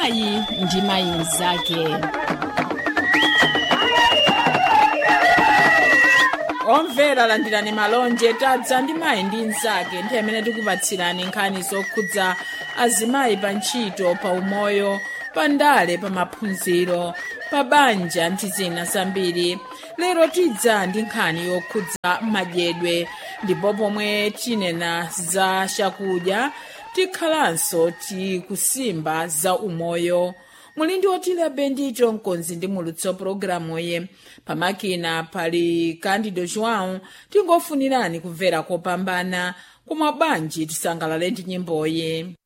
mayi ndi mayi mnzake omvera landirani malonje tadza ndi mayi ndi mnzake nthawi imene tikupatsirani nkhani zokhudza azimayi pa ntchito pa umoyo pa ndale pa maphunziro pa banja ndi zina zambiri lero tidza ndi nkhani yokhudza madyedwe ndipo pomwe tinena za chakudya tikhalanso tikusimba za umoyo muli ndi otile bendito mkonzi ndi mulutso pologalamuyi pamakina pali candido joão tingofunirani kumvera kopambana koma bwanji tisangalale ndi nyimboyi